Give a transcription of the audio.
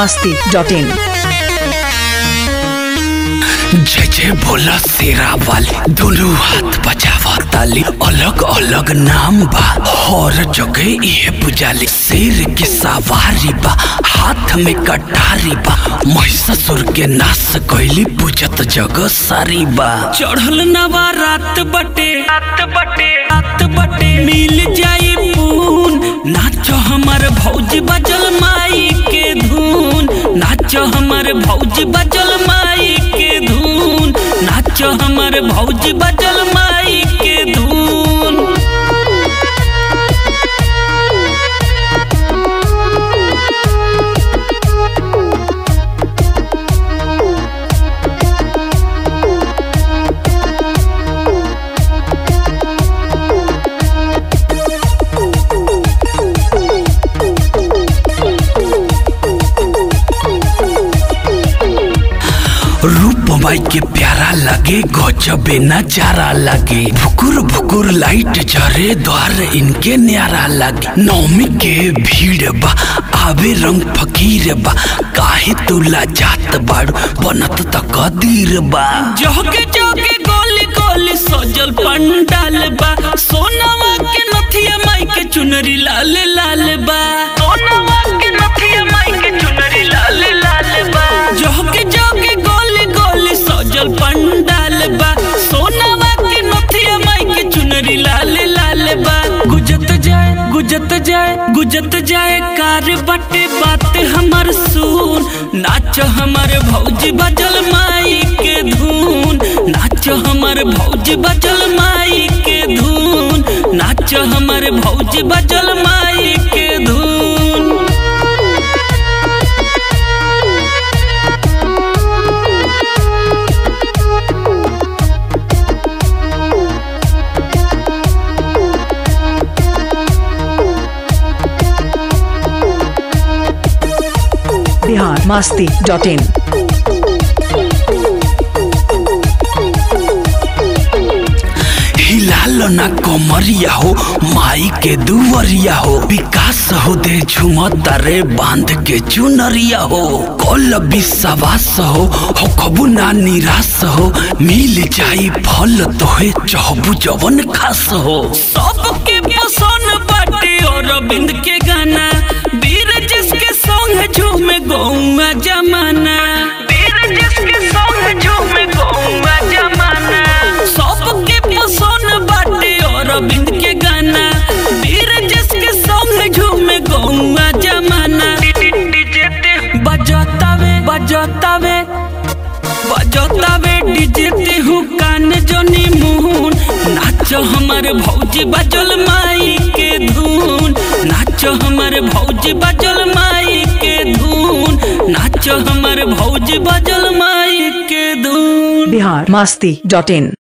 masti dot in. जय जय बोला शेरा वाली दोनों हाथ बजावा ताली अलग अलग नाम बा हर जगह ये पुजाली शेर के सवारी बा हाथ में कटारी बा महिषासुर के नाश कैली पूजत जगह सारी बा चढ़ल नवा रात बटे रात बटे रात बटे मिल जाई पून नाचो हमर भौजी बजल माई के धून नाचो हमर भौजी बजल माई के धून नाचो हमर भौजी बजल माई के धून रूप माई के प्यारा लगे गजबे नजारा लगे भुकुर भुकुर लाइट जरे द्वार इनके न्यारा लगे नौमी के भीड़ बा आवे रंग फकीर बा काहे तुला जात बाड़ू बनत त कदीर बा जोगे जोगे गोली गोली सजल पंडाल बा सोनावा के नथिया माई के चुनरी लाल लाल बा सोनावा के नथिया माई के चुनरी लाल लाल बा जोगे जोगे गोली गोली सजल पंडाल बा सोनावा के नथिया माई के चुनरी लाल लाल बा गुजत जाए गुजत जाए गुजत जाए कार बटे बात हमर सुन नाचो हमर भौजी बजल माई के धून नाचो हमर भौजी बजल माई के धून नाचो हमर भौजी बजल माई के धून Bihar masti dot in. हिलालो ना कमरिया हो माई के दुवरिया हो विकास हो दे झुमता रे बांध के चुनरिया हो कल विश्वास हो हो कबू ना निराश हो मिल जाई फल तोहे चहबू जवन खास हो सबके पसंद बाटे और बिंद के गाना वीर जिसके संग झूमे गौवा जमाना वीर जिसके संग झूमे गौवा जमाना सबके पसंद बाटे और बिंद के गाना वीर जिसके संग झूमे गौवा जमाना बजतावे बजतावे बजतावे डीजे ते हूँ कान जोनी मुहून नाचो हमर भौजी बजल माई के धून नाचो हमर भौजी बजल माई के धून नाचो हमर भौजी बजल माई के धून Bihar masti dot in.